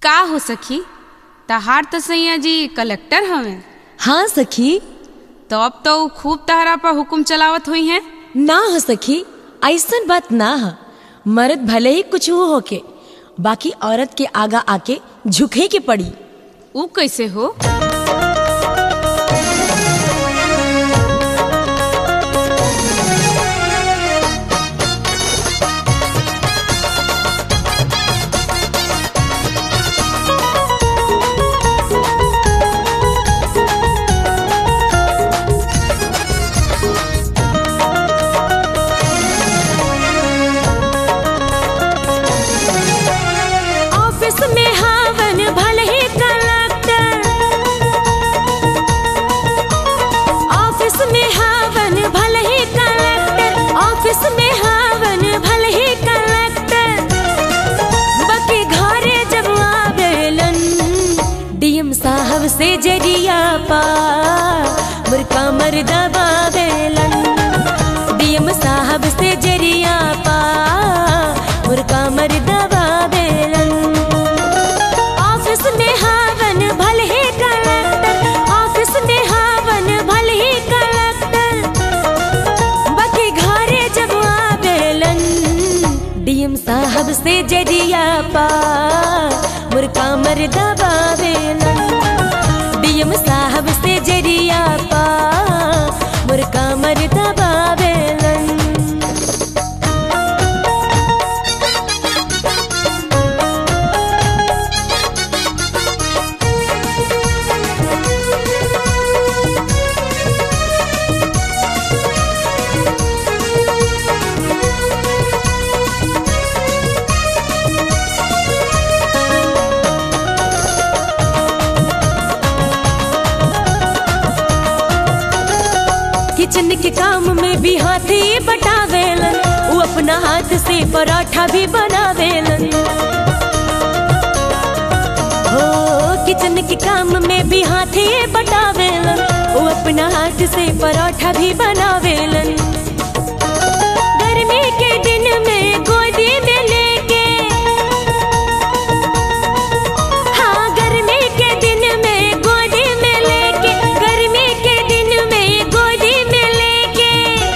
का हो सखी तहार तो सैया जी कलेक्टर हवे हाँ सखी तो अब तो ऊ खूब तहरा पर हुकुम चलावत हुई हैं ना हो सखी ऐसन बात ना है मर्द भले ही कुछ हो होके बाकी औरत के आगा आके झुके के पड़ी ऊ कैसे हो ऑफिस में हावन भले ही कलेक्टर ऑफिस में हावन भले ही कलेक्टर ऑफिस में हावन भले ही कलेक्टर बाकी घरे जब आवेलन डीएम साहब से जरिया पा मुर्का मर दबावेलन डीएम साहब से जरिया पा मुर्का मर दबावेलन ऑफिस में हावन भले ही कलेक्टर ऑफिस में हावन भले ही कलेक्टर बाकी घरे जब आवेलन डीएम साहब से जरिया पा मुर्का मर दबावेलन डीएम साहब से जरिया पा मुर्का मर दबावेलन किचन के काम में भी हाथी बटावेलन वो अपना हाथ से पराठा भी बनावेलन हो किचन के काम में भी हाथी बटावेलन वो अपना हाथ से पराठा भी बनावेलन गर्मी के दिन में गोदी में लेके हाँ गर्मी के दिन में गोदी में लेके गर्मी के दिन में गोदी में लेके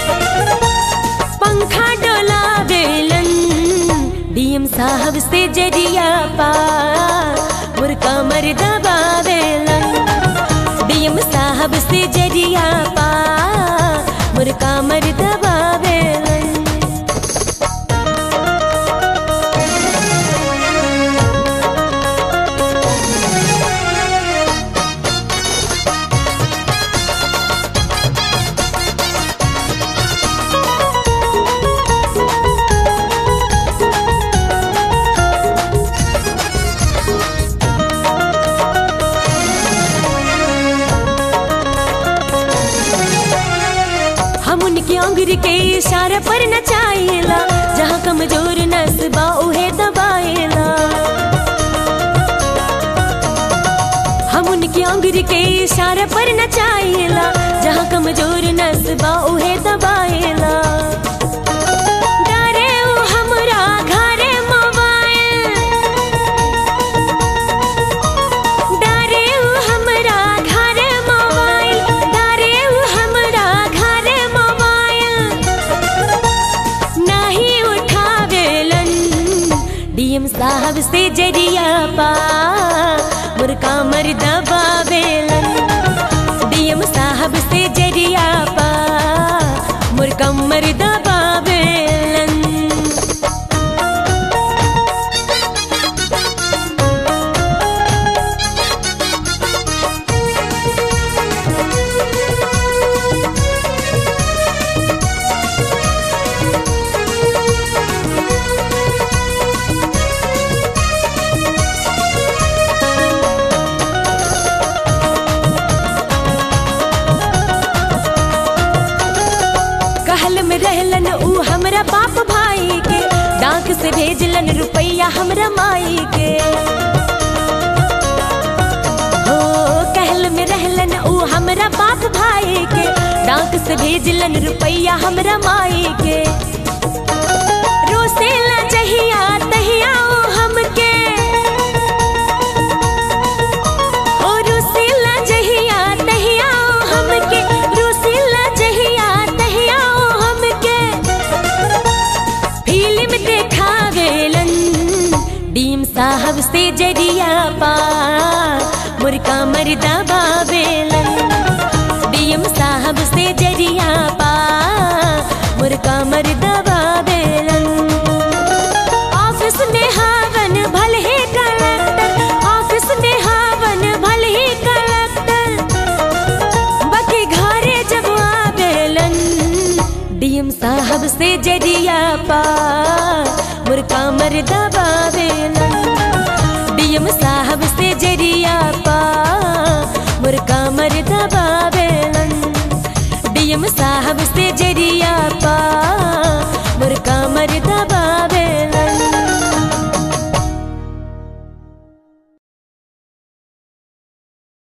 पंखा डोला बेलन डीएम साहब से जरिया पा मुर्का मर दबावेलन डीएम साहब से जरिया पा मुर्का मर दबावेलन हम उनकी अंगुरी के इशारे पर नचाइला जहाँ कमजोर नसबा उहे दबाइला हम उनकी अंगुरी के इशारे पर नचाइला जहाँ कमजोर नसबा उहे दबाइला डारे उ हमरा घरे मोबाइल डारे उ हमरा घरे मोबाइल डारे उ हमरा घरे मोबाइल नहीं उठावेलन डीएम साहब से जरिया पा मुर्का मर दबावेलन डीएम साहब से जरिया पा मुर्का मर दबावेलन कहल में रहलन ऊ हमरा बाप भाई के डाक से भेजलन रुपैया हमरा माई के हो कहल में रहलन ऊ हमरा बाप भाई के डाक से भेजलन रुपैया हमरा माई के रोसेला जहिया तहिया ओ हमके से जरिया पा मुर्का मर्दा बाबेलन डीएम साहब से जरिया पा मुर्का मर्दा बाबेलन ऑफिस में हावन भल ही कलेक्टर ऑफिस में हावन भल ही कलेक्टर बाकी घरे जब आवेलन डीएम साहब से जरिया पा मुर्का मर्दा बावेलन डीएम साहब से जरिया पा मुर्का मर्दा